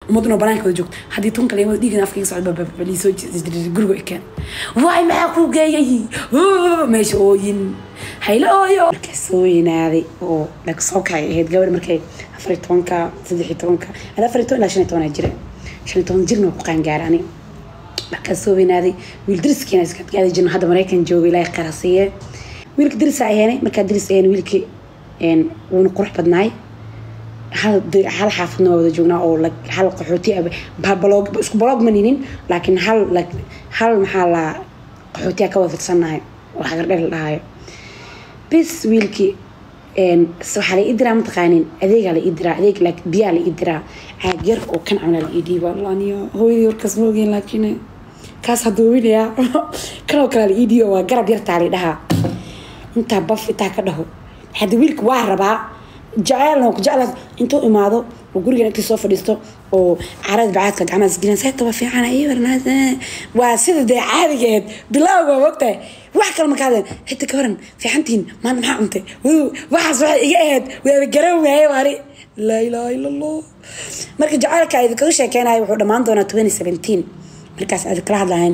ummaduna banaanka wada joogto haddii tunka leemada dhiigan afkaiga socda liisoo guriga ekeen waay maxaa kuu geeyay meesha ooyin haylo ooyo markaa soo weynaaday oo lag soo kacay ahayd gabadh markay afar iyo tobanka saddex iyo tobanka ada afar iyo toban ilaa shan iyo tobanaa jira shan iyo toban jirna waa ku qaangaara ani markaa soo weynaaday wiil dariskiina iska gaadi jirno hadda maraykan jooga ilaahay qarasiiye wiilka daris aheenay markaa daris aheen wiilkii wuuna qurux badnaay hal hal xaafadna waa wada joognaa oo hal qaxooti balog isku balog ma ninin laakiin hal hal maxaa la qaxootiya ka wada fidsanahay oo hagardhel la dhahayo bis wiilkii waxaa la ii diraa mataqaanin adeegaa la ii diraa adeeg biyaa la ii diraa caag yar oo kan camla la ii dhiiba laniyo hooyadii warkaas ma ogeyn laakiin kaas hadduu winayaa kanoo kale la ii dhiiba waa garab yartaa la dhahaa intaa baf intaa ka dhaho hadda wiilka waa rabaa jaceelna ku jeclaa intuu imaado oo gurigan intii soo fadhiisto oo carada bacaadka gacmaha isgelin sayta waa fiican iyo warnaas waa sida dee caadigeed bilowga waa mogtahay wax kale markaa hadeen xitaa ka waran fiicantiin maanta maxaa cuntay waxaas waxay iga ahayd waaba garan waaye waari laa ilaaha ila allah marka jaceelka idinkaga sheekeynayo wuxuu dhammaan doonaa twenty seventeen markaas aad kala hadlahayn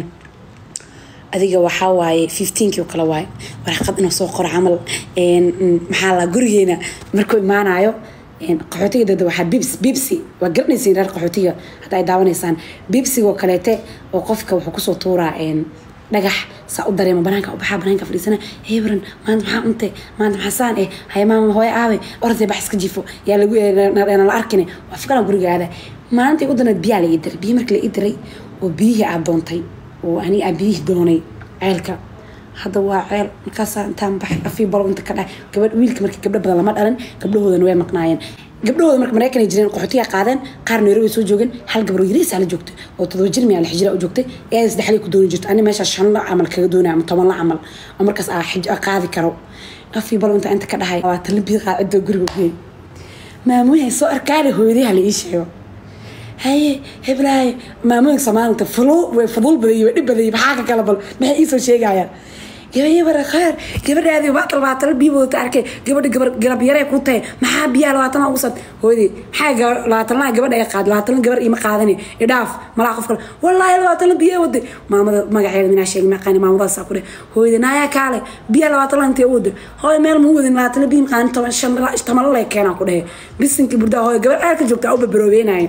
adiga waxaa waaye fifteenkii oo kale waaye waraqad inuu soo qoro camal maxaa la gurigeena markuu imaanayo qaxootiga dada waxaa bibs bibsi waa garanaysiin reer qaxootiga hadda ay daawanaysaan bibsiga oo kaleete oo qofka wuxuu kusoo tuuraa dhagax saa u dareema banaanka u baxaa banaanka fadhiisana hebran maanta maxaa cuntay maanta maxaa saan eh haya maama hooyo aabe orday bax iska jifo yaa lagu la arkine waa fikala gurigaada maalintii u danayd biyaa la ii diray biyo markii la ii diray oo biyihii aad doontay oo ani aan biyihii doonay ceelka hadda waa ceel markaasaa intaan baxay afii balo inta ka dhahay gabadh wiilka markii gabdho badan lama dhalan gabdhahoodana way maqnaayeen gabdhahooda marka maraykan ay jireen qaxootiga qaadeen qaar nairobi soo joogeen hal gabar yariisaa la joogtay oo todoba jir miyaa la xijira u joogtay ee saddexdii ku dooni jirto ani meeshaa shan la camal kaga doonaya ama toban la camal oo markaas aa xij qaadi karo afii balo inta inta ka dhahay waa talabiyad qaacidoo guriga geey maamuyahay soo arkaale hooyadaha la ii sheego haye heblaay maamooyinka soomaalinta fulu way fudul badayey way dhib badayey maxaa ka kala bal maxay iisoo sheegayaan gabadhi bara khaar gabadhaadii baatal baatala biyo wadata arkay gabadha gabar garab yaree ku tahay maxaa biyaha labaatana ugu sad hooyadii maxaa labaatanaha gabadha ay qaad labaatana gabar ima qaadani idhaaf malaa qof kale wallaahi labaatana biyo waday maamada magaceeda minaa sheegi maqaani maamadaasaa ku dheh hooyadii naayaa kaale biyaha labaatana intee u waday hooy meel ma wadin labaatana biyo maqaani toban shan tamalo lee keenaa ku dhehe bisinkii burdaa hooy gabar ceelka joogtaa u babaroobeynaayo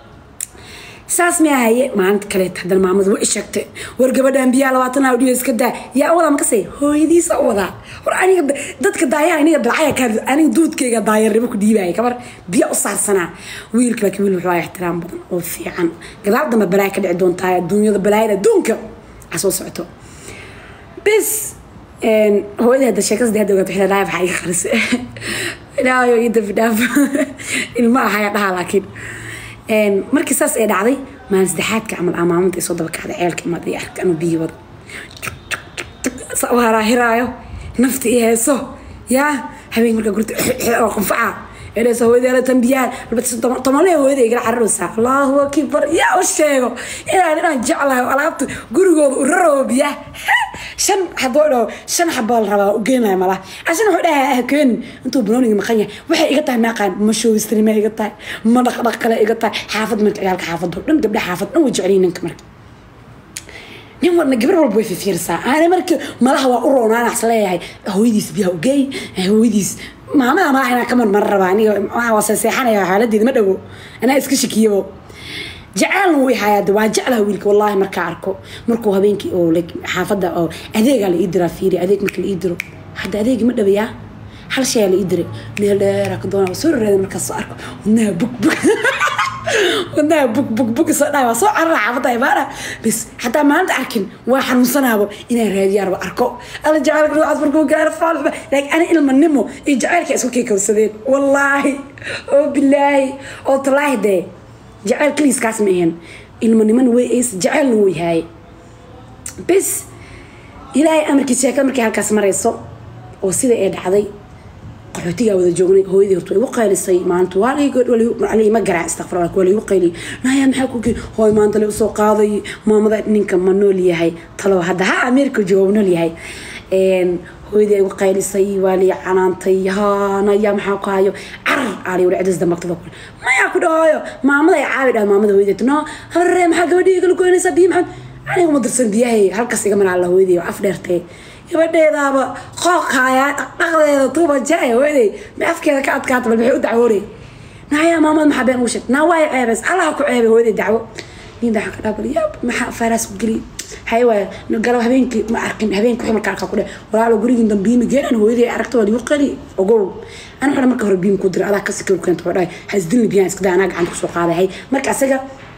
saas ma ahaye maalinta kaleet haddana maamadu way sheegtay war gabadhan biyaa labaatan awdhiyo iska daa yaa wadaa makasay hooyadiisa u wadaa war aniga dadka daayaan aniga dalcaya kaa aniga duudkayga daayarnimo ku dhiibaya kabar biya u saarsanaa wiilka laakiin wiil wuxuu ixtiraam badan oo fiican gadaal dambe balaaya ka dhici doontaa adduunyada balaayada adduunka aa soo socoto bis hooyadii hadda sheekada hadda ogaato xilaa dhaaf waxaa iga qarisay ilaahayo ii dambi dhaaf ilma ahaya dhaha laakiin markii saas ay dhacday maalin saddexaadka camal aa maalinta ay soo daba kacday ceelka imaad ay arka anuu biyi wada haraahiraayo nafta i heeso yaa habeenk markaa gurta oo qanfaca eedhaysa hooyadeela tambiyaan tomanlee hooyada igala cararaysaa allahu akbar yaa u sheego inaan inaan jeclahay oo alaabta gurigooda u raroo biyaa shan xaboo dhaho shan xabaa la rabaa u geenaya mala ashan wuxuu dhahaa ah keenin intuu banooniga maqan yahay waxay iga tahay maaqaan ma showistrinima iga tahay ma dhaqdhaq kale iga tahay xaafad marka ciyaalka xaafado dhan gabdha xaafad dhan way jeceliyin ninka marka nin warna gabar walba way fifiirsaa aana marka malaha waa u roonaanax leeyahay hooyadiis biyaha ugeey hooyadiis maamada malaha inaa ka marmar rabaa aniga waxaa waa seexanaya xaaladeeda ma dhawo anaa iska shakiyabo jecelna wuu ihayaa waa jeclaha wiilka wallaahi markaa arko markuu habeenkii oo xaafadda oo adeegaa la ii diraa fiiri adeeg marka la ii diro hadda adeegi ma dhawayaa hal shay la ii diray meel dheera ka doonaa soo rareeda markaas soo arko wadnaha bug bug wadnaha bug bug bug soo dhaay waa soo carara xaafadda imaana bis hataa maalinta arkin waa xanuunsanaabo inaan raadiyaarba arko alla jacaylka noocaas markuu gaaro faalba laakiin ani ilmanimo iyo jacaylka isku keekowsadeen wallaahi oo bilaahi oo talaahi dee jaceyl kaliiskaas ma ahan ilmanimana way ays jaceylna wuu yahay bis ilaahay amarkiis sheekada markay halkaas marayso oo sida ay dhacday qaxootigaa wada joognay hooyadii horta way igu qaylisay maanta waa ma garaa istakfir waa laigu qayliyay naya maxaa ku keen hooy maanta la usoo qaaday maamada ninka ma nool yahay talo hadda ha ameerika jooga ma nool yahay hooyadii ay ugu qaylisay waa lii canaantay hanaya maxaa ku hayo carar aali wali cidis dambagtada kule mayaa ku dhahaayo maamada ay caabi dhaha maamada hooyadeed no harare maxaa gabadhii igala goynaysaa biyo maxamed aniga ma dirsan biyahay halkaas iga mana alla hooyadii af dheertee gabadheedaaba qooqaaya dhaqdeeda tuuba jaa hooyaday ma afkeeda ka adkaata bal maxay u dacwoonay naayaa maamada maxaa been ugu sheeg naa waay ceebays allaha ku ceebay hooyaday dacwo nin baa ka dhaabal yaab maxaa fayraas u geli hay waay galab habeenkii ma arkin habeenkii wixii markaa ku dhe walaalo gurigin dambiimi geenan hooyaday aragta waa ligu qali ogow ana waxaa marka hore biim ku dira adaa kasi kale keento waa dhahay hasdilni biyaan iska daa anaa gacanta kusoo qaaday hay marka asaga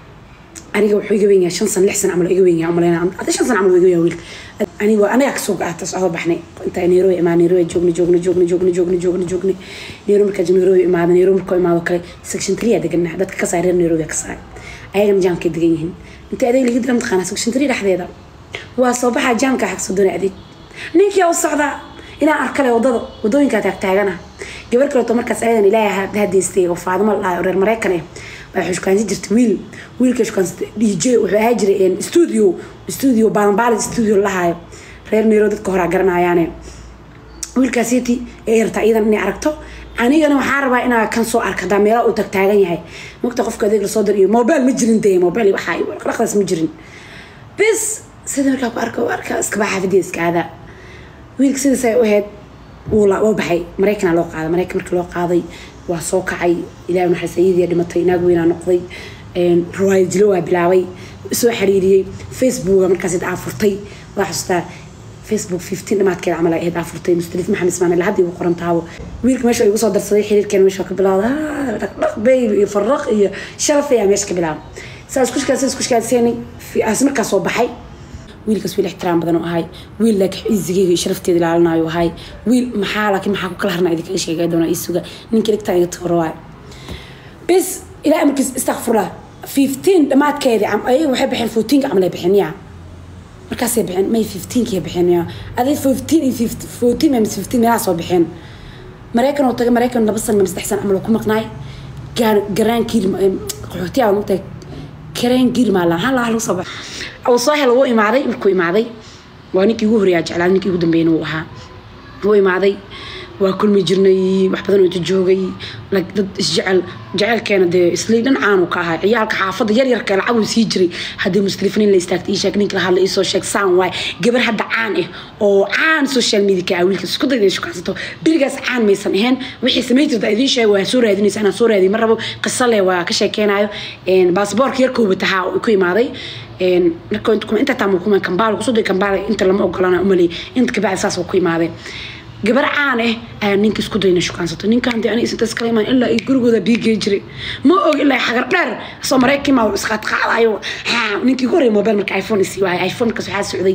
aniga wuxuu iga weyn yahay shan san lix san camal iga weyn yahay umaleyna adi shan san camal iga yahay wiilka aniga aniga kasoo gaata soo baxnay inta nairobi imaa nairobi joogna joogna joogna joogna joogna joogna joogna nairobi markaa nairobi imaada nairobi markoo imaado kale section three aa deganaa dadka ka saay reer nairobi ka saay ayagana jaamkay degan yihiin inta adeeg laga dira mataqaanaa section three dhexdeeda waa soo baxaa jaamka xagso doona adeeg ninkii u socdaa inaan arkale wadada wadooyinkaa taagtaagana gabar kaleeto markaas ayadan ilaahay hadeystay oo faadimo la oo reer maraykan ah baa xushkaansi jirtay wiil wiilka xushkaansi dj wuxuu ahaa jiray studio studio balanbaali studio lahaayo reer nairobi dadka horaa garanayaane wiilkaasiti ee yartaa iyadan inay aragto anigana waxaa rabaa inaa kan soo arka hadaa meelaha uu tagtaagan yahay mogta qofka adeeg lasoo dir iyo mobile ma jirin dee mobile waxaa dhaqdaas ma jirin bis sida markaa ku arka arka iskaba xaafidii iska aadaa wiilka sidaas ay u ahayd wuu baxay maraykanaa loo qaaday maraykan markii loo qaaday waa soo kacay ilaah naxariis ayadii dhimatay naag weynaa noqday riwaayad jilo waa bilaabay soo xiriiriyey facebooka markaas aa furtay waa xasuustaa facebook fifteen dhamaadkeeda camal ay ahayd aa furtay mustalif maxamed ismaanil hadda igu qoran taabo wiilka meesha igu soo darsaday xiriirkeena meesha ka bilaawda dhaqdhaq bayb iyo faraq iyo sharaf ayaa meesha ka bilaaba saa isku shikaasay isku shikaaseenay as markaa soo baxay wiilkaas wiil ixtiraam badan oo ahay wiil laakiin ciisigeyga iyo sharafteeda ilaalinayo ahay wiil maxaa laakiin maxaa ku kala harna idinkaga sheegay doona isuga ninkii dhigtaan iga tooro waay bis ilaa markiis istakfurlah fifteen dhammaadkeedii ayaga waxay bixeen fourteenka camal ay bixeen yaa markaasay bixeen may fifteenkii bixeen yaa aday fifteen iyo fourteen maymas fifteen meelaha soo bixeen maraykan oo tagay maraykan laba san ama saddex san camal oo ku maqnaay garaankii qaxootiyaa mugtahay kareen girmaala hal lagu soo baxay aw soo hel wuu imaaday markuu imaaday waa ninkii ugu horeeyaa jeclaa ninkii ugu dambeeyna wuu ahaa wuu imaaday waa kulmi jirnay wax badan oo joogay dad isjecel jecelkeena dee islii dhinacaan ka ahaa ciyaalka xaafadda yar yarka lacag uu sii jiray haddii muslifniin la istaagtay ii sheeg ninka la hadla iisoo sheeg saan waay gabar hadda caan ah oo caan social media ka ah wiilka isku dayda shukaansato berigaas caan maysan ahayn wixii samayn jirta idiin sheeg waa soo raadinaysa inaan soo raadiy ma rabo qiso leh waa ka sheekeynayo baasboorka yarkooba tahaa ku imaaday inta taa kuma kambaal kusoo day kambaal inta lama ogolana umalay inta kabacdi saas ku imaaday gabar caan ah ayaa ninka isku dayna shukaansato ninkan dee aniga isintaas kala imaan ilaa iyo gurigooda biigey jiray ma og ilaa xagar dheer soo maraykan maa isqaadqaadayo ninkii ugu horreya mobile marka iphone isii waayay iphone markaas waxaa socday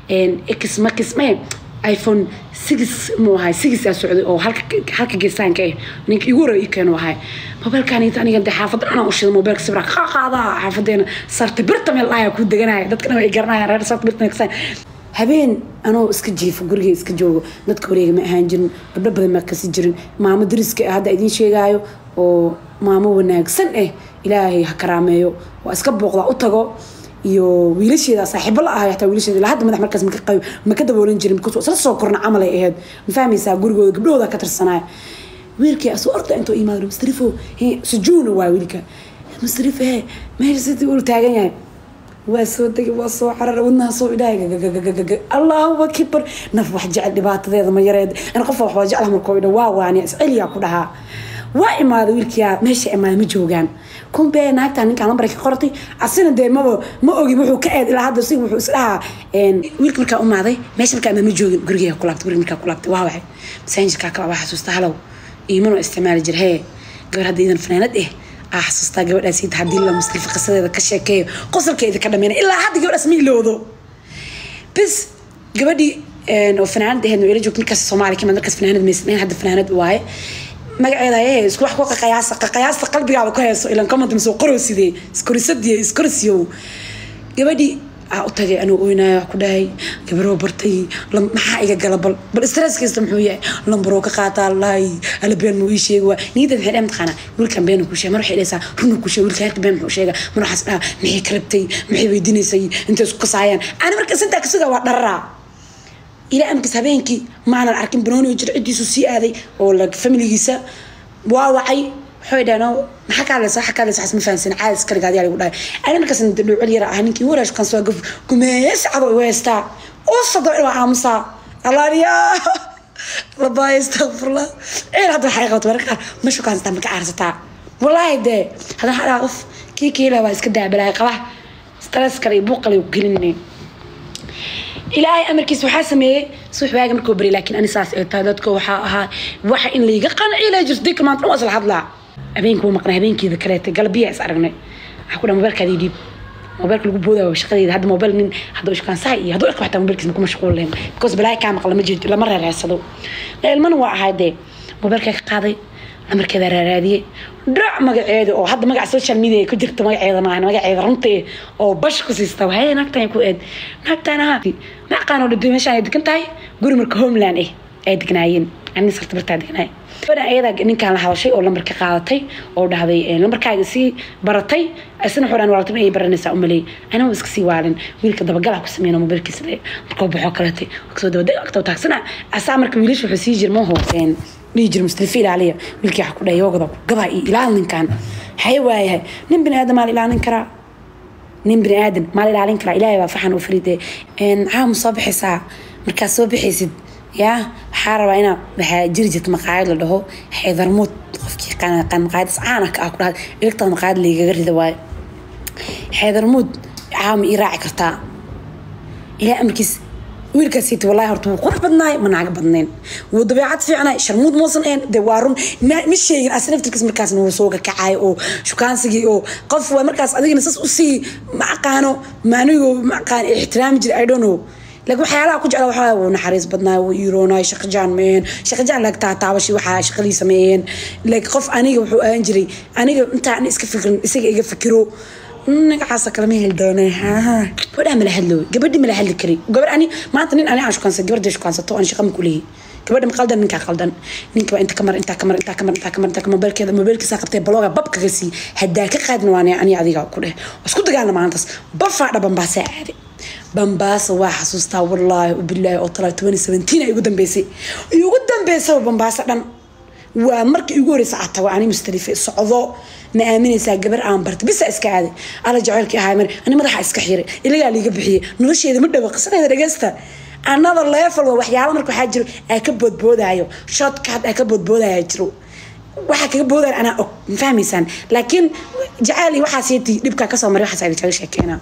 x makis mae iphone six muu ahay six aa socday oo halka halka geesaanka ah ninka igu horreya ii keenu ahay mobilkan aniga dee xaafadda dhanaa u shida mobilka sibra ka qaadaa xaafadeena sarta birta meel dhaaya ku deganaya dadkana way garanayaan reer sarta birta kasaan habeen anoo iska jiifo guriga iska joogo dadka wareega ma ahaan jirin gabdho badan ma kasi jirin maamo dariska hadda idiin sheegaayo oo maamo wanaagsan ah ilaahay ha karaameeyo waa iska booqdaa u tago iyo wiilasheeda saaxiibo la ahay hataa wiilasheeda ilaa hadda madax markaas maka qayo maka daboolan jirin because isla soo korna camal ay ahayd ma fahmaysaa gurigooda gabdhahooda ka tirsanaya wiilkii asoo orda intuu imaado mustarifo sujuuna waa wiilka mustarif he meesha sidii uu taagan yahay waa soo degay waa soo carar wadnaha soo idhahay gagagagagaga allahu akbar naf wax jecel dhibaatadeeda ma yareed ana qof wax waa jeclaha markoo idha waa waaniya isceliyaa ku dhahaa waa imaaday wiilkiyaa meesha imaada ma joogaan kumbe naagtaa ninkaan lambar ka qortay asina dee maba ma ogi wuxuu ka eed ilaa hadda si wuxuu isdhahaa wiilka markaa umaaday meesha markaa ma joogin gurigeega ku laabtay guriga markaa ku laabtay waa waxay masaajidkaa kala waa xasuusta halow iimanoo isticmaali jir hee gabar hadda idan fanaanad eh aa xasuustaa gabadhaas inta haddii la muslifa qisadeeda ka sheekeeyo qosolkeeda ka dhameyna ilaa hadda gabadhaas ma ilowdo bis gabadhii oo fanaanad ahayd ila joogta markaas soomaaliya kamid markaas fanaanad maysan hadda fanaanad waaye magaceeda ayay isku wax ku qaqayaasa qaqayaasta qalbigaada ku hayso ilan comment soo qoro sidee iskorisadiyo iskorisiyow gabadhii aa u tagay anuu oynaayo wax ku dhahay gabaroo bartay maxaa iga gala bal bal stress kasta muxuu yahay lambaroo ka qaataa lahay ala been muu ii sheegi waa niyadda maxay dhahay mataqaanaa wiilkan been kuu sheega mar waxay dhahaysaa runa kuu sheega wiilka heerka been muxuu sheega mar waxaas dhaha maxay ka rabtay maxay weydiinaysay intay isku kasaayaan ani markaas intaa kasugaa waa dhararaa ilaa amkiis habeenkii maanan arkin banooni jir ciddiisu sii aaday oo familigiisa waa wacay waxay dhaheen maxaa ka hadlaysa waxa ka hadlaysa waxas ma fahansin caadi iska dhigaad yaa lagu dhahay ani markaas dhuucel yara ah ninkii warash kan soo gaf gumeeye sacado igu haystaa oo sado waa aamusaa alaaliyaa labaay astaqfirullah ceel hadda waxay qabato marka qaar ma shukaansataa ma ka caarsataa wallaahi dee haddana hadhaa qof kii kiila waa iska daabalaay qaba stress kale iyo buuq kale ku gelinay ilaahay amarkiisa waxaa sameeyey subax waaga markuu bari laakiin ani saas ay tahay dadka waxaa ahaa waxa in layga qanciila jirto dika maanta waa isla hadlaa habeenkii wuu maqnay habeenkeeda kaleete galbiya is aragnay waxaa ku dhaha mobailkaadii dhiib mobailka lagu boodaayo shaqadeeda hadda mobail nin hadduu ishkaansaha iyo hadduu irka xataa mobailkiisa ma ku mashquul lahayn because balaahi kaa maqla ma jeedo lama reereersado ilmana waa ahay dee mobailkaa ka qaaday namarkeeda raaraadiyey dhac magaceeda oo hadda magaca social media ku jirta magaceeda maahan magaceeda runta oo bash ku siista wahay naagtan ku eed naagtan aha ma aqaano dhintay meeshaan ay degan tahay guri marka homeland eh ay degnaayeen ani sarta bartaa degnaay gabadha ayada ninkaan la hadashay oo lambarka qaadatay oo dhahday lambarkaaga sii baratay isna xuraan walaaltay ay baranaysaa u maleey anaa iska sii waalin wiilka dabagala ku sameeyna mobilkiisa le markuu baxo kaleetay kasoo dabadeg agtoo taagsana asaa marka wiilasha wuxuu sii jirma hooseen dhihi jira mustalifi ilaaliya wiilkii waxa ku dhahay yoogada gabaa iyo ilaal ninkan haye waayahay nin bini aadam maa la ilaalin karaa nin bini aadan maa la ilaalin karaa ilaahay baa faxan u faride caamu soo bixaysaa markaad soo bixaysid yaa waxaa rabaa inaa waxaa jiri jirta maqaayad la dhaho xeedarmuud qofkii qaan maqaayadis caana ka ah ku dhahay eegtada maqaayad laygaga rida waayo xeedarmuud caama ii raaci kartaa ilaa amarkiis wiilkaas siiti wallahi horta wuu qurux badnaay ma naaga badnayn wuu dabeecad fiicnay sharmuud muusan ahayn dee waa run ma sheegin as naftirkiis markaasna wuu soo kakacay oo shukaansigii oo qof waa markaas adigina sas usii ma aqaano maanigo ma aqaan ixtiraami jira i don't know laakiin waxyaalaha ku jecla waxaa wuu naxariis badnaa wuu iiroonaay shaqajaan meehen shaqajaan laag taataabashi waxaa shaqadii sameeyeen laakiin qof aniga wuxuu ahaan jiray aniga intaan iska fikrin isaga iga fikiro magacaasa kalama heli doone gabadhaa mala hadlo gabadhi mala hadli kari gabadh ani maanta nin ani aan shukaansan gabadha shukaansato aan shaqa ma kuleeyahy gabadha ma qaldan ninkaa qaldan ninkaba inta kamar intaa kamar intaa kamar intaa kamar intaa kamar mobailkeeda mobailkiisa qabtay balooga bab kaga sii haddaa ka qaadin waan ani adiga ku dheh isku dagaalna maalintaas bafaa dhaban baasaa aaday bambaasa waa xasuustaa wallaahi bilaahi oo talaa twenty seventeen ay ugu dambeysay igu dambeysaba bambaasa dhan waa markii igu horeysa aad tago ani mustalife socdo ma aaminaysaa gabar aan bartay bisa iska aaday alla jaceylkii ahaa mar ani madaxa iska xiray ilagaa liiga bixiyey nolosheeda ma dhawa qisadeeda dhegeysta another level waa waxyaalo marka waxaa jiro aa ka boodboodaayo shotcard aa ka boodboodaya jiro waxaa kaga boodaya anaa og ma fahmaysaan laakiin jaceyl iyo waxaas yeeti dhibkaa kasoo maray waxaas ayda kaga sheekeena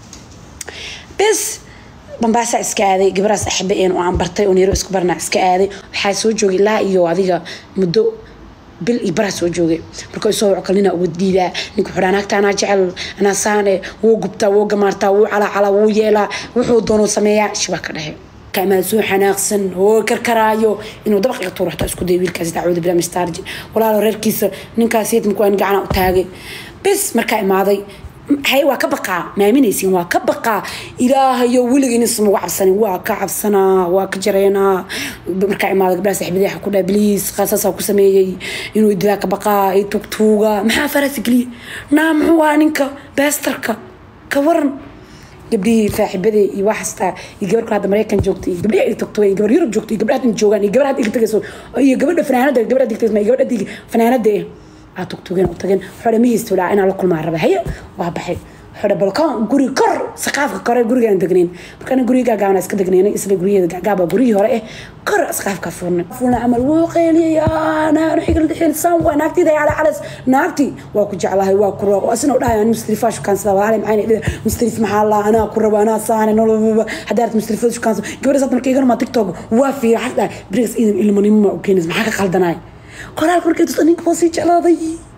bes bambaasa iska aaday gabaraas axbe een oo aan bartay oo neero isku barnaa iska aaday waxaa soo joogay ilaa iyo adiga muddo bil iyo baraa soo joogay marka isoo wacokal nina uga diidaa ninka xudhaa naagta anaa jecel anaa saane wuu gubtaa wuu gamaartaa wuu calaacalaa wuu yeelaa wuxuu doonuu sameeyaa shibaa ka dhexe كمان سو حناقسن هو كركرايو انه دبق يطور حتى اسكو دي ويلكاس تعود بلا مستارجي ولا ريركيس نينكاسيت مكوان قعنا تاغي بس مركا امادي hay waa ka baqaa maaminaysin waa ka baqaa ilaahayo weligiin isma uga cabsanin waa ka cabsanaa waa ka jareynaa markaa imaada gabdhaha saaxiibadii ku dhaha bliis qaasasaa ku sameeyey inuu idilaa ka baqaa ay tugtuuga maxaa farasi geliye naa muxuu ahaa ninka beestarka ka waran gabdhihii saaxiibadii iyo waxastaa iyo gabar ku hadda maraykan joogta iyo gabdhihi ay tagto iyo gabar yurub joogta iyo gabdhaha hadda joogaan iyo gabar hadda iga tagayso iyo gabadha fanaanada gabadha digta iyo gabadha dig fanaanada eh aad tugtugeen u tageen xoole ma haysto ilaa inaan la kulmaa raba haye waa baxay xoole balkoon guri kor saqaafka kore gurigaan degnayn markaana guriga gaagaabana iska degnaynay isla guriyada gaagaaba gurigii hore eh kor saqaafka fuurnay fuulna camal wuu qeyliyay naanu xigal xilsan waa naagtida cala calas naagti waa ku jeclahay waa ku rabo asina dhahay aan mustarifa shukansada waa halay maxay dhida mustarif maxaa la anaa ku rabo anaa saane noloba hadaad mustarifada shukansa gabadha saad marka igana ma tiktok waa fiira xasda brigs idan ilmanimo u keenis maxaa ka qaldanay qoraalka markay tusa ninka waa sii jeclaaday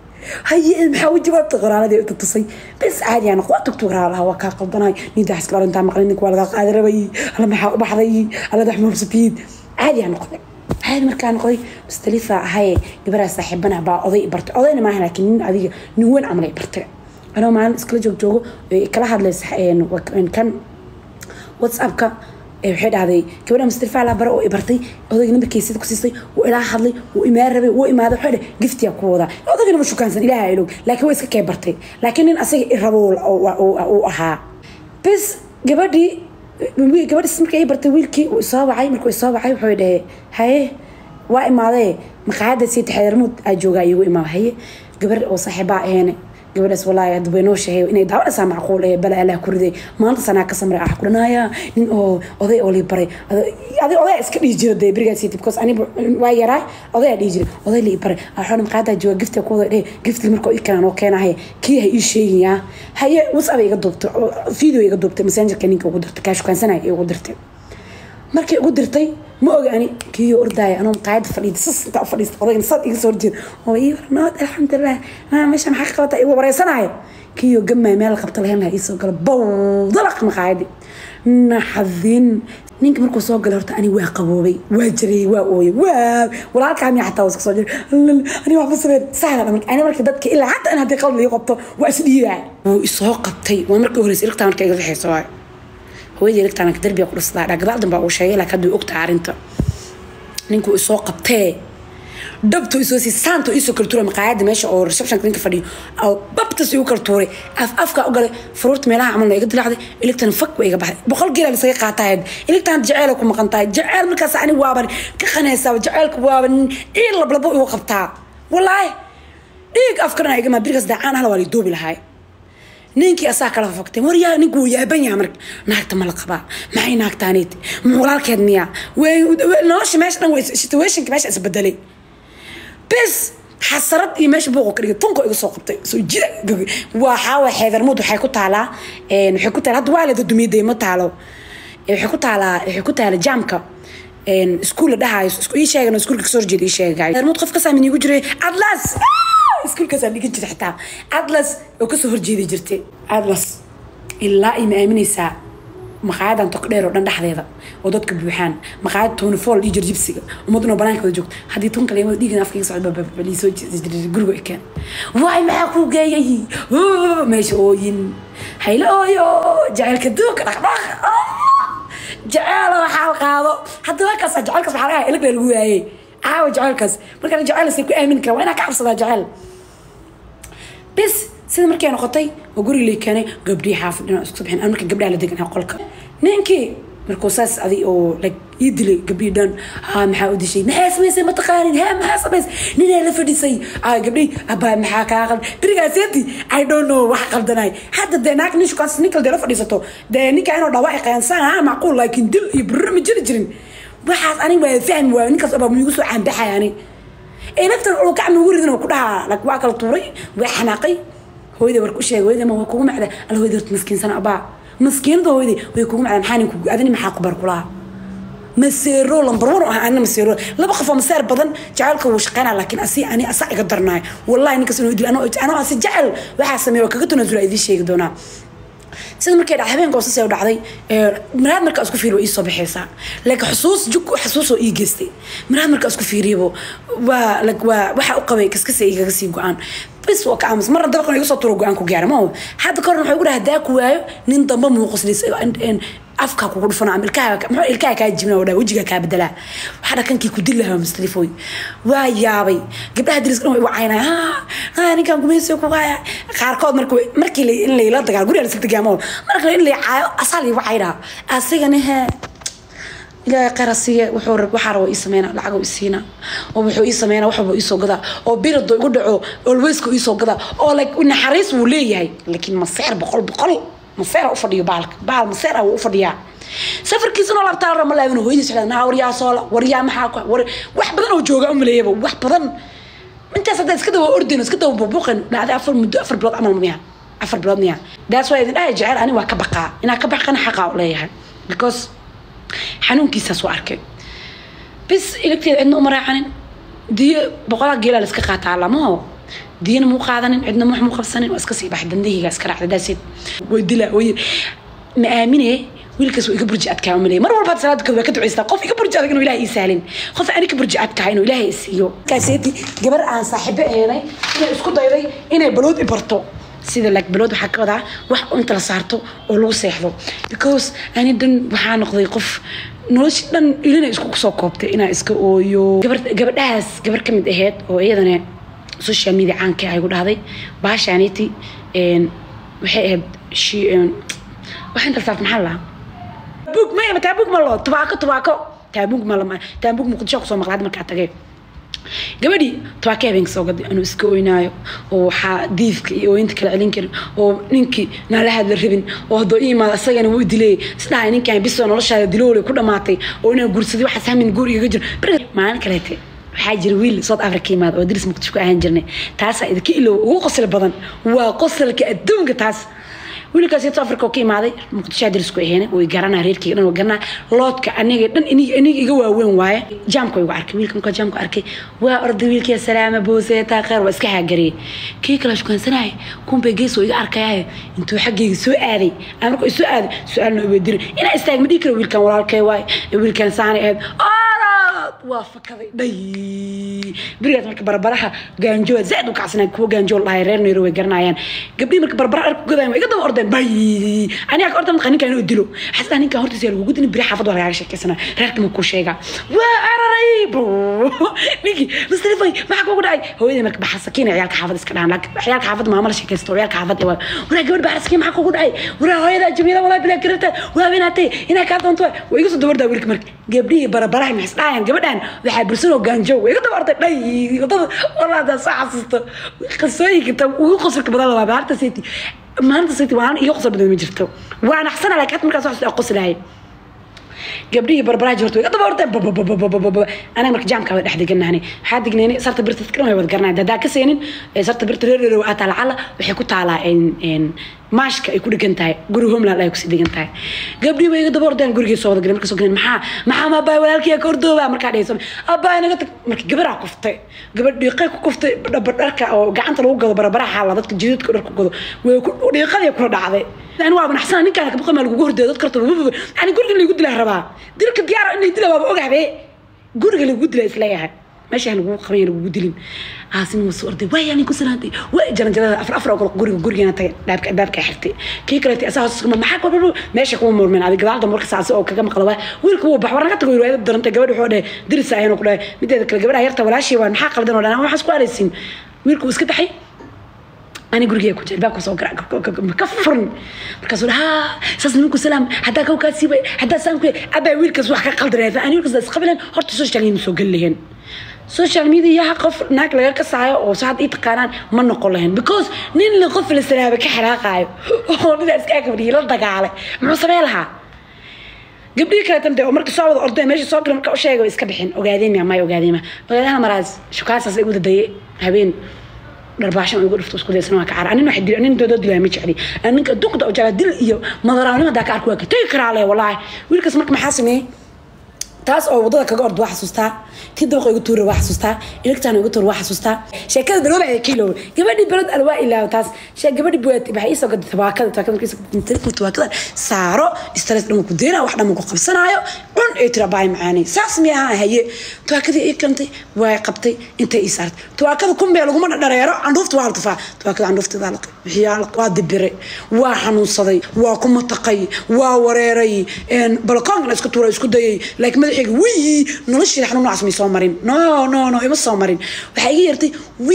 haye maxaa u jawaabta qoraaladii inta tusay bes caadi aan waa tugtug raalaha waa kaa qaldanay ninta xaskala arintaa maqlin ninka waa laga qaadi rabay alla maxaa u baxday alla dax mabsatiid caadi aan noqday caadi markaa noqday mustalifa ahaye gabaraa saaxiibana baa oday bartay odayna maaha laakiin nin adiga nin weyn camal ay bartay anoo maalin iskala joog joogo kala hadlaysa kan whatsappka waxay dhahday gabadha mustarifa laa bare oo i bartay odayga nambarkiisida ku siistay wuu ilaa hadlay wuu imaan rabay wuu imaaday waxay dhah giftiya ku wadaa odayga nama shukaansan ilaaha ilog laakiin way iska kee bartay laakiin nin asaga i rabo uu ahaa bes gabadhii gabadhis markii ay bartay wiilkii uu isoo wacay markuu isoo wacay wuxuu dhahe haye waa imaadee maqaayadda sii taxeermuud aa joogaa iigu imaada haye gabar oo saaxiibaa aheene gabadhaas walaahi hadda way noo sheegay inay daawadhasaa macquul ee bala allah ku riday maanta sanaa ka samray ah kuranaya nin oo oday oo lii baray adig oday iska dhihi jira dee berigaas because aniga waa yaraa oday dhihi jira oday lii baray axoona maqaadaa jooga gifta ku wada dheh gifti marka ii kanaan oo keenahay kii ha ii sheegayaa haye whatsapp iga duubtay video iga duubtay messengerka ninka ugu dirtay kaa shukaansanaya igu dirtay markay ugu dirtay ma oga ani kiyo ordaaya anoo maqaayada fadhiida sas intaa u fadhiista odayna sad iga soo horjeeda oo ii warnood alxamdulilah maa meesha maxaa ka qabata igu wareysanaya kiyo gamay meel qabta lahayn lahaa iisoo gala bowdalaq maqaayadi naxadin ninka markuu soo galay horta ani waa qaboobay waa jiray waa ooyay waa walaalkaa miya xataa iska soo jiray ani waxba sameyn sahla marka ani marka dadka ilaa hadda in haddii qalad lii qabto waa isdhiibaa wuu isoo qabtay waa markii horeysa ilagtaa marka iga fixeyso waayo hooyadii electronka darbiga ku dhistaa dhagadaal danbaa uu sheegay laakiin hadduu ogtahay arrinta ninkuu isoo qabtee dhabtu isoo sii saanto isoo kala tuuray maqaayadda meesha oo receptionka ninka fadhiyo oo babtas igu kala tuuray af afka u galay furuurta meelaha camalna iga dilaacday electron fak way iga baxday boqol geela lisaga qaataa electron jaceyla ku maqan tahay jaceyl markaas ani waaban ka qanaysaa jaceylka waaban ciil lablabo igu qabtaa walaahi dhiig afkarna igama birigaas daacaan ahla waa lii duubi lahaay ninkii asaa kala fafagtay waryaa ninku wuu yaaban yaha marka naagta ma la qabaa maxay naagtaaniit ma walaalkeed miyaa nolosha meesha dhan situationka meesha isbedelay bes xasarad iyo meesha buuqo ka dhigay tunko iga soo qabtay soo jida waxaa waa xeedarmuud waxay ku taalaa waxay ku taala hadda waa la dadumiyday ma taalo waxay ku taalaa waxay ku taala jaamka iskuul la dhahayo ii sheegan iskuulka kasoo horjeeda ii sheegay xeedarmuud qof kasaamin iigu jiray atlas iskuulkaas aan dhigan jiray xitaa atlas oo kasoo horjeedi jirtay atlas ilaa ay ma aaminaysaa maqaayadan tokdheer oo dhan dhexdeeda oo dadka buuxaan maqaayad tony fall iyo jirjibsiga ummadun oo banaanka wada joogto haddii tun kale imada dhiigan afkayga socda baliisoo guriga ikeen waay maxaa kuu geeyay meesha ooyin haylo ooyo jaceylka duuka dhaqdhaq jaceyl waxaa qaado hadda waakaas jaceylkaas waxaa lagaa ilag lagu waayey caawa jaceylkaas markaan jaceyl say ku aamini kara waa inaa ka cabsadaa jaceyl bis sida markay noqotay oo guriga lay keenay gabdhii xaafid inaan isku bixin marka gabdhaha la degan qolka ninkii markuu saas adi oo like ii dilay gabdhii dhan haa maxaa u dishay maxaa samaysay mataqaanin haa maxaa samaysay ninaa la fadhisay aa gabdhii abaa maxaa kaa qaldan berigaaseti i don't know wax qaldanay hadda dee naag nin shukaansis nin kale dee la fadhiisato dee ninka inuu dhawaaci qayansaan haa macquul laakiin dil iyo burro ma jiri jirin waxaas aniga waa fahmi waayo ninkaas abaa miigu soo caanbaxay ani inagtan uu gacmi ugu ridin ku dhahaa like waa kala tuuray waa xanaaqay hooyada war ku sheegay hooyada ma waa kugu macda alla hooyada horta maskiinsana abaa maskiinada hooyada way kugu macda maxaa ninku adini maxaa ku bar kulaha maseero lambar one ah ana maseero laba qof oo maseer badan jacaylka wuu shaqeynaa laakiin asi ani asa iga darnaay wallahi ninkaas inuu dil anoo asi jecel waxaa sameeya waa kaga tunasula idiin sheegi doonaa sida markay dhacday habeenka hoosas u dhacday maraad markaa isku fiiriyo iisoo baxaysaa laakiin xusuus jug xusuusoo ii geystay maraad markaa isku fiiriyabo waa waa waxa u qabay kaskasa igaga sii go-aan bis waa ka aamus marna dabaqan iga soo turo go-aan ku gaara ma hadda ka horna waxay ugu dhaha hadaa ku waayo nin damba muuquslis afka kugu dhufana ama ilkaha muxuu ilkaha kaa jibna oo dhaa wejiga kaa bedelaa waxaa dhakankii ku dil lahaa mustalifoy waa yaabay gabdhaha diriska dhan way wacaynaya ha ninkan gumaysiga ku haya qaarkood marka markii in layla dagaal guriga lasla dagaamo marka in lay caayo asaa lay wacaynaa asigana hee ilaahay qara siiye wuxuu rab waxaa rabo ii sameynaa lacag ii siina oo wuxuu ii sameynaa wax walba iisoo gadaa oo birado igu dhaco olweyska iisoo gadaa oo like naxariis wuu leeyahay laakiin maseer boqol boqol maseer u fadhiyo baalka baal maseer wuu u fadhiyaa safarkiisana oo labtaa rama laabin hooyadiis waxay naa waryaa soola waryaa maxaa ku war wax badan oo jooga u maleeyaba wax badan intaas hadda iska dawa ordin iska dawa buubuuqan dhacday afar muddo afar bilood camal miya afar bilood miya daas waa idin dhahay jecel ani waa ka baqaa inaa ka baqana xaqaa u leeyahay because xanuunkiisaas u arkay bis ilagteeda cidna uma raacanin diyo boqolaa geelaa la iska qaataa lamaho diyana muu qaadanin cidna wax muu qabsanin waa iska sii baxay dandahiga iska raacda daaseed way dilaa way ma aamine wiilkaas waa iga burji adkaa umaley mar walba salaada waa ka ducaystaa qof iga burji adag inuu ilaahay ii sahlin qof ani ka burji adkaa inuu ilaahay isiiyo kaaseeti gabar aan saaxiibo eenay inay isku dayday inay balood i barto sida like balood waxaa ka wadaa wax inta la saarto oo lagu seexdo because ani dhan waxaa noqday qof nolosha dhan ilina isku soo koobtay inaa iska ooyo gabadhahaas gabar ka mid aheyd oo iyadana social media caanka ay gu dhahday baashaaniti waxay ahayd wax inta saart maxaa lahaa taabuug maya taabuug ma loo tubaako tubaako taabuug ma lama taabuug muqdisho kusoo maqlaad markaa tagay gabadhii tubaaka habeenka soo gaday anuu iska oynaayo oo waxaa diifka iyo ooyinta kala celin karin oo ninkii naala hadla rabin oo haddoo ii imaado isagana wuu dilay isdhahay ninkaan bisoo noloshaada diloole ku dhamaatay oo inaan guursaday waxaas hamin guur igaga jiro maalin kaleete waxaa jira wiil south africa imaada oo diris muqdisho ku ahaan jirnay taasaa idinka ilow ugu qosli badan waa qosalka adduunka taas wiilkaas south africa oo ka imaaday muqdisho dirisku aheene way garanaa reerkayga dhan way garanaa loodka aniga dhan iniga iga waaweyn waaye jaamka igu arkay wiilka markaa jaamka arkay waa orday wiilkii salaama booseetaa kheyr waa iska haagariyey kii kale shukaansanaya kumbay gees oo iga arkayaayo intuu xaggayga soo aaday aan markuu isoo aaday su-aalna iweydirin inaa istaag ma dhihi karo wiilkan walaalkay waaye wiilkan saanay ahayd waa fakaday dhay berigaas marka barbaraha gaanjooa zaad u kacsanaa kuwa gaanjoo dhahay reer neyro way garanayaan gabdhii marka barbara arku godayan waa iga daba ordeen bay aniga ka orda marka ninkaan inuu dilo xasdaa ninkaan hortiisa lagu gudin beri xaafad waa lagaaga sheekaysanaa reerka ma kuu sheegaa waa cararay ninkii mustalifay maxaa kugu dhacay hooyadii marka baxa sakiina ciyaalka xaafad iska dhahan ciyaalka xaafad maama la sheekaysto ciyaalka xaafad waa waraa gabadh baxa sakiin maxaa kugu dhacay waraa hooyada jamiila walaa bilaa garabta waa binaatay inaa kaa doonto waa iga soo dabardaa wiilka marka gabdhihii barbaraha maxay isdhahayan gabadhan waxaa bursanoo gaanjow way iga daba orday dhay wadada walaadaa soo xasuusto qasooyinka ugu qosolka badan labaa maalinta sayti maalinta sayti waan iyo qosol badan ma jirto waan axsana laakiin hata markaas waxaa qoslahay gabdhihii barbaraha jirto way iga daba orday anaga marka jaamka wada dhex deganahani waxaa dignaynay sarta birta dadkan way wada garanaya dadaa ka seenin sarta birta reer reer aa taalacala waxay ku taalaa maashka ay ku dhegan tahay guri homeland ay kusii degan tahay gabdhii way iga daba ordeen gurigii soo wada galeen marka soo galeen maxaa maxaa ma abaay walaalkii ka ordooba markaa dhehayso abaay naga tag marka gabaraa kuftay gabadh dhiiqay ku kuftay dharka oo gacanta lagu gado barbaraha xaala dadka jidadka dhar ku gado way dhiiqadii kula dhacday ani waa banaxsana ninkaan ka baqay maa lagugu hordeeyo dad karta ani guriga lagu dilaa rabaa dilka diyaar inay dila waaba ogahbe guriga lagu dilaa isleeyahay meesha lagu qaban lagu dilin aasin waa soo orday waa yani ku salaantay waa jaran jarada afar afar oo guriga gurigeena tagay dhaabka dhaabka xirtay kii kale tii asaas kuma maxaa ku baro meesha kuma murmeen adiga gadaal marka saasi oo kaga maqla waa wiilku wuu baxwar naga tago riwaayad daranta gabadh wuxuu dhahay diris ayaan ku dhahay mideeda kale gabadha yarta walaashii waa maxaa qaldan oo dhan waxaas ku araysin wiilku iska baxay أنا قرقي أكو جلباب كسو كفرن مركز ها ساس منكم سلام حتى كو كاسيب حتى سام كي أبا ويلكس وحكا قلدر هذا أنا ويلكس قبلا هرت سوشيال ميديا سو قل لهن سوشيال ميديا قف ناك لغا كسايا oo saad ii taqaanaan ma noqon lahayn because nin la qof la salaaba ka xiraaqaayo oo nidaas iska gabriye la dagaalay muxuu samee lahaa gabdhii kale tan oo marka soo wada orday meesha soo galay marka u sheegay iska bixin ogaadeen ma may ogaadeen ma ogaadeen maraas shukaasaas ay u dadayay habeen dharbaaxshan igu dhifto isku daysan waa ka cara anin waxay dil anin doodo dilaa ma jecli aninka duqda oo jecla dil iyo madaraanimo hadaa ka arko waa ka tegi karaa le walaahi wiilkaas marka maxaa sameeyey taas oo wadada kaga ordo waa xasuustaa tii dabaqa igu tuura waa xasuustaa iligtaan igu tuura waa xasuustaa sheekada balooba ee kiilo gabadhii balod alwaa ilaaw taas shee gabadhii buwaati waxay iisoo gaday tabaakada tabaakada markii isoo tabaakada saaro stress dhan ku deena wax dhan ku qabsanaayo cun ee tira baay macaanay saas mi ahaa haye tabaakadii ii kantay waa qabtay intay ii saartay tabaakada kumbee laguma dhareero candhuufta waa la tufaa tabaakada candhuufteeda la bixiyaa waa dibiray waa xanuunsaday waa ku mataqay waa wareeray balkoonkana iska tuura isku dayay laakiin madaxayga wii nolosheeda xanuun noocaas may soo marin no no no ima soo marin waxaa iga yeertay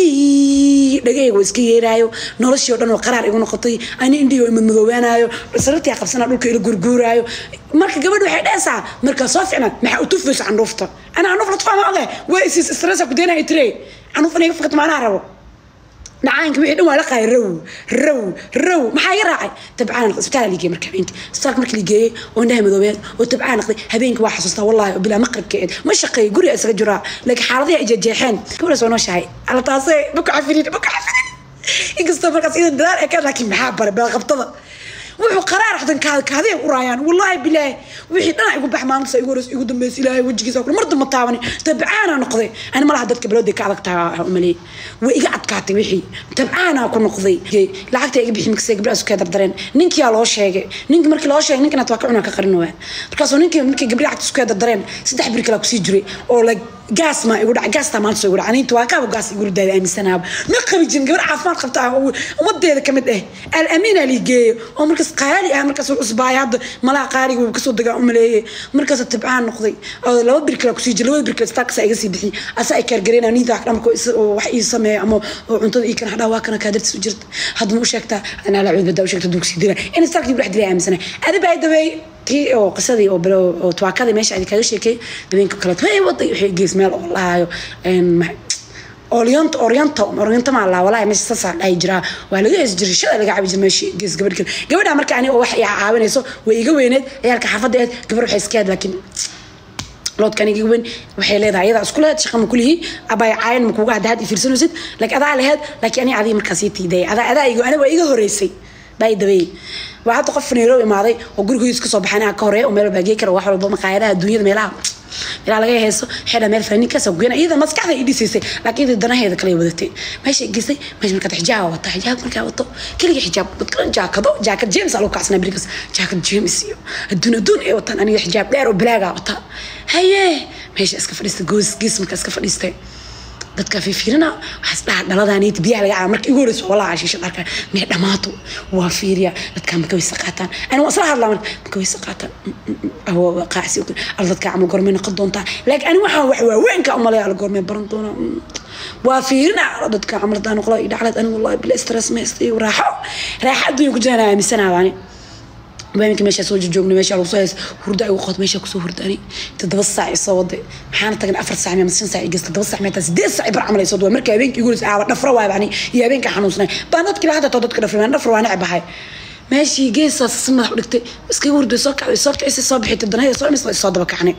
wii dhagayga waa iska yeeraayo noloshii oo dhan oo qaraar igu noqotay ani indhii oo imadmadoobaanayo sarartii qabsanaa dhulka ila gurguuraayo marka gabadh waxay dhehaysaa markaa soo ficnaa maxaa u tufaysa candhuufta ana candhuuf la tufaa ma ogahay waa isiis stressa ku deenaya tire candhuuf aniga fakat maanaa rabo dhacaanka wixii dhan waa la qaay row row row maxaa iga raacay tabcaan isbitaal ligeey marka habeenkii isbitaalka markii ligeeyey oo indhaha madoobeed oo tabcaan naqday habeenkii waa xasuustaa wallahi oo bilaa maqribka eed ma shaqeey guriga isaga jiraa laakiin xaaladihi ay jeexeen gabadhaas waa noo shahay alla taasee maku cafirin maku cafirin inkastoo markaas ida dadaal ee ka laakiin maxaa bare beelqabtada wuxuu qaraar xadan kaad kaadee u raayaan wallaahi bilaahi wixii dhana igu bax maalinta igu horeys igu dambeys ilaahay wajigiisa mar damba taabani tabcaana noqday ani malaha dadka balooday ka adag tahay u maleeyay way iga adkaatay wixii tabcaana ku noqday lacagta iga bixi mikasay gabdhaha iska dardareen ninkiyaa loo sheegay ninkii markii loo sheegay ninkina waa ka cunaa ka qarin waa markaasoo ninkii markii gabdhaha lacagta isku dardareen saddex bir kala kusii jiray oo like gaas ma igu dhac gaastaa maanta soo igu dhac aniinta waa kaaba gaas igu ridaada aaminsanaaba ma qabi jirin gabar caafimaad qabta ah oo ummadeeda ka mid ah al-amiina liigeeyo oo markaas qaali ah markaas cusbaaya hadda malaha qaaliga wuu kasoo dagaa umaleeyey markaas tibcaan noqday oo laba bir kale kusii jira labada bir kale staakasa iga sii bixi asa ay kaargareynaa niida dhamko wax ii sameeya ama oo cuntada ii kana hadhaa waa kana kaadartis u jirta hadda ma u sheegtaa anaa la cuud badaa u sheegta duugsi dila in staakii bu dhex dilay aaminsana adi baa daweey tii oo qisadii oo bilo- oo tuwaakadii meesha idin kaga sheekay habeenka kale hey waday waxay gees meel oo lahayo orient oriento oriento ma la walahi meesha sasa dhahay jiraa waa laga hees jiray shada laga cabi jiray meesha gees gabadh kale gabadha marka aniga oo wax i caawinayso way iga weyneed ciyaalka xaafadda eed gabar waxay iska had laakiin loodkan iga weyn waxay leedahay iyada isku lehed shaqa ma kulihii abay caayan ma kuuga hadda had ifiirsanaysid laakiin adaa lehed laakiin ani adii markaas ii tiiday adaa adaa iga aniga waa iga horeysay baa dabay waa hadda qof nairobi imaaday oo gurigoodis kasoo baxay anaa ka horeeya oo meel baagey kara wax walba maqaayadaha adduunyada meelaha meelaha laga heeso xidha meel fanaaniinkaasoo goyna iyada maskaxda i dhisaysay laakiin iyada danaheeda kale wadatay meesha geysay meesha markaad xijaab wata xijaab markaa wato keliga xijaab dadkana jaakado jaakad james aa lagu kacsanaa berikas jaakad james iyo adduun adduun ay wataan aniga xijaab dheer oo balaagaa wata haye meesha iska fadhiista goos gees markaa iska fadhiistay dadka fiirina waxaas dhaha dhaladaniit biyaha laga caba marka igu horeyso walaa shiisha dharka mee dhamaato waa fiiriya dadka maka weysa qaataan ani waan isla hadlaa marka maka weysa qaataan qaacsi al dadka camal gormay noqon doontaa laakiin ani waxaan wax waaweynka umalaya al gormay baran doonaa waa fiirina dadka camal hadaa noqla i dhaclad ani wallahi bila stress ma iyo raaxo raaxo adduunya ku jiraan aaminsanaha ani habeenkii meeshaa soo joogna meeshaa lagu soo heys hurdo ay ugu qood meeshaa kusoo hurdaani toddoba saac isoo waday maxaana tagnay afar saac ama shan saac igas toddoba saac meetaa sideed saac bar camal ay soo duwa marka habeenkii igu aaba dhafro waay bani iyo habeenka xanuunsanay baan dadkii lahada too dadka dhafray baan dhafro waa neceb ahay meeshii geesaas si madax u dhigtay iskaga hurday soo kacday soo kicisa soo bixitay danahaya soo imis soo daba kacnay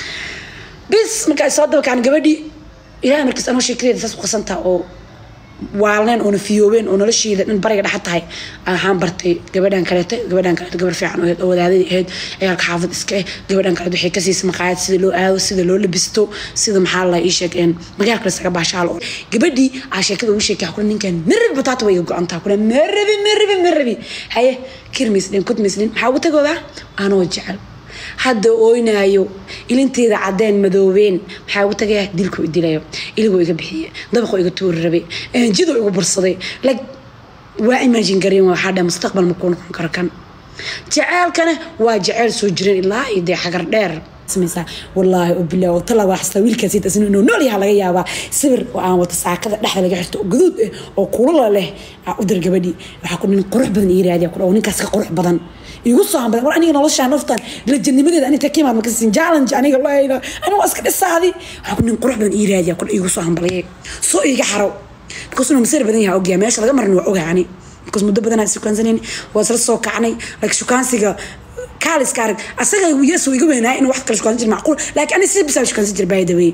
bis markaa soo daba kacnay gabadhii ilaahay markiis anoo sheekadeeda saas u qasantaa oo waalneen oona fiyoobeen oo nolosheeda dhan bariga dhexa tahay waxaan bartay gabadhan kaleete gabadhan kaleete gabar fiican oo ahayd oo wadaadadii ahayd ciyaalka xaafad iska eh gabadhan kaleete waxay ka siisay maqaayad sida loo aado sida loo labisto sida maxaa la ii sheeg een magaal kale isaga baashaalo gabadhii aa sheekada ugu sheekay kule ninkan marabi bataata way iga go-antaa kule marabi marabi marabi haye kirmisdhin kudmisdhin maxaa ugu tagoodaa anoo jecel hadda ooynaayo ilinteeda cadeen madoobeen maxaa ugu tagaya dilkuu i dilayo iligoo iga bixiye dabaqoo iga tuuri rabay jidoo igu bursaday lag waa imagine gareen waxaa dhaha mustaqbal makuu noqon karo kan jaceelkana waa jaceyl soo jireen ilaa iyo dee xagar dheer sameysaa wallaahi oo bilaa oo tala waa xastaa wiilkaasi tasin inuu nool yaha laga yaabaa sawir oo aan wata saakada dhexda laga xirto oo gaduud ah oo kulala leh aa u dir gabadhii waxaa ku nin qurux badan ii raadiya ku dhaw ninkaas ka qurux badan igu soo hambadan war aniga noloshaa naftan lajanimadeeda aniga ka imaad makasin challenge aniga layla aniga waa iska dhisaadi waxaa ku nin qurux badan ii raadiya ku igu soo hambaliyay soo iiga xaro because inuu masir badan yaha ogyaa meesha laga marin waa ogaa ani because muddo badan aan shukaansanayni waa isla soo kacnay like shukaansiga kaaliska arag asaga yesu iga weynaa in wax kale shukaansan jir macquul laakiin ani si bisaa shukaansan jir by the way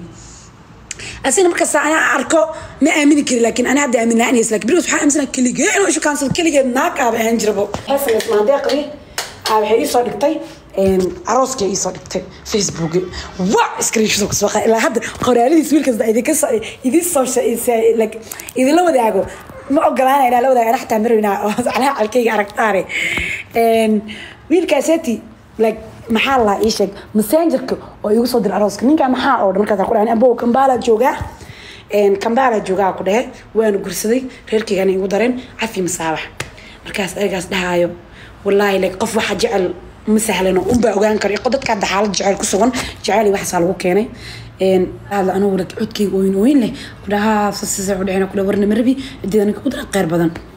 asina markasta anaa arko ma aamini kari laakiin ana hadda aamin la-aan lakin berigoos waxaa aaminsana keligee inuu ishukaansado keligeed naag aaba ahaan jirabo heesamaandeeqdii waxay iisoo dhigtay arooskii iisoo dhigtay facebook wa screenshot kusbaqa ilaa hadda qoraaladiis wiilkasta idinka idin soo idinla wadaago ma ogolaana inaa la wadaago ana xataa marwina calaa calkayga aragtaane wiilkaaseti like maxaa la ii sheeg messengerka oo igu soo dira arooska ninkaa maxaa oo dhan markaas ku dhahan ambow kambala joogaa kambala joogaa ku dhehe waana gursaday reerkaygana igu dareen cafi masaabax markaas ergaas dhahaayo wallaahi like qof waxa jecel ma sahlano unbaa ogaan kara dadka hadda xaalad jecel ku sugan jecel iyo waxaasaa lagu keenay hadla anugu codkayga ooyin ooyin leh kudhahaa sasisa udhexeena kudha warna marabi cideeda ninka ku dara qeyr badan